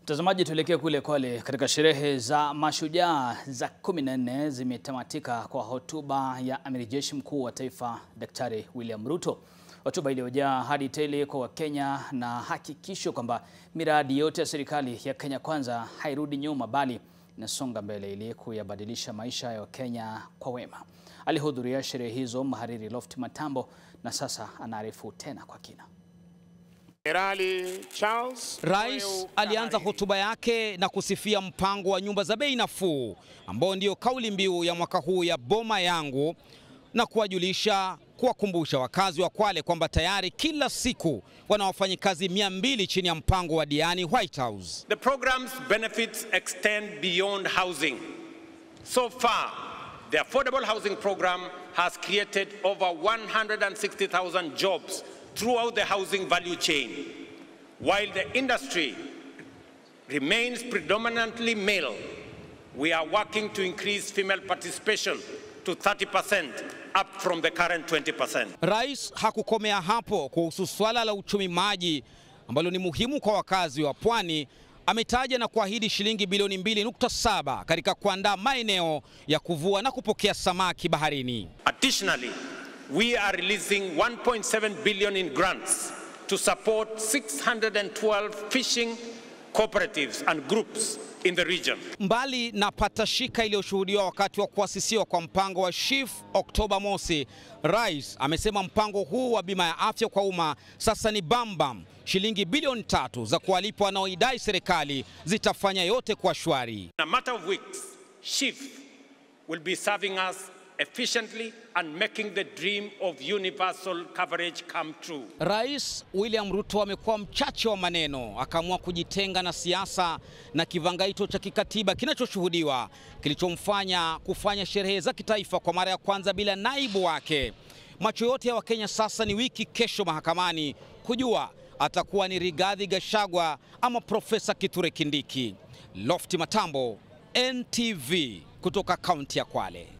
Mtazamaji, tuelekee kule Kwale katika sherehe za mashujaa za 14 zimetamatika kwa hotuba ya amiri jeshi mkuu wa taifa Daktari William Ruto, hotuba iliyojaa hadi tele kwa Wakenya na hakikisho kwamba miradi yote ya serikali ya Kenya Kwanza hairudi nyuma bali inasonga mbele ili kuyabadilisha maisha ya Wakenya kwa wema. Alihudhuria sherehe hizo mhariri Loft Matambo na sasa anaarifu tena kwa kina. Jenerali Charles Rais alianza hotuba yake na kusifia mpango wa nyumba za bei nafuu ambao ndio kauli mbiu ya mwaka huu ya Boma Yangu na kuwajulisha kuwakumbusha wakazi wa Kwale kwamba tayari kila siku wana wafanyikazi mia mbili chini ya mpango wa Diani White House. The program's benefits extend beyond housing. So far, the affordable housing program has created over 160,000 jobs throughout the housing value chain. While the industry remains predominantly male, we are working to increase female participation to 30% up from the current 20%. Rais hakukomea hapo kuhusu swala la uchumi maji ambalo ni muhimu kwa wakazi wa Pwani. Ametaja na kuahidi shilingi bilioni 2.7 katika kuandaa maeneo ya kuvua na kupokea samaki baharini. Additionally, we are releasing 1.7 billion in grants to support 612 fishing cooperatives and groups in the region. Mbali na patashika iliyoshuhudiwa wakati wa kuasisiwa kwa mpango wa SHIF Oktoba mosi, Rais amesema mpango huu wa bima ya afya kwa umma sasa ni bambam. Shilingi bilioni tatu za kuwalipa wanaoidai serikali zitafanya yote kwa shwari. In a matter of weeks, SHIF will be serving us efficiently and making the dream of universal coverage come true. Rais William Ruto amekuwa mchache wa maneno, akaamua kujitenga na siasa na kivangaito cha kikatiba kinachoshuhudiwa kilichomfanya kufanya sherehe za kitaifa kwa mara ya kwanza bila naibu wake. Macho yote ya Wakenya sasa ni wiki kesho mahakamani kujua atakuwa ni Rigathi Gachagua ama Profesa Kithure Kindiki. Lofti Matambo, NTV kutoka kaunti ya Kwale.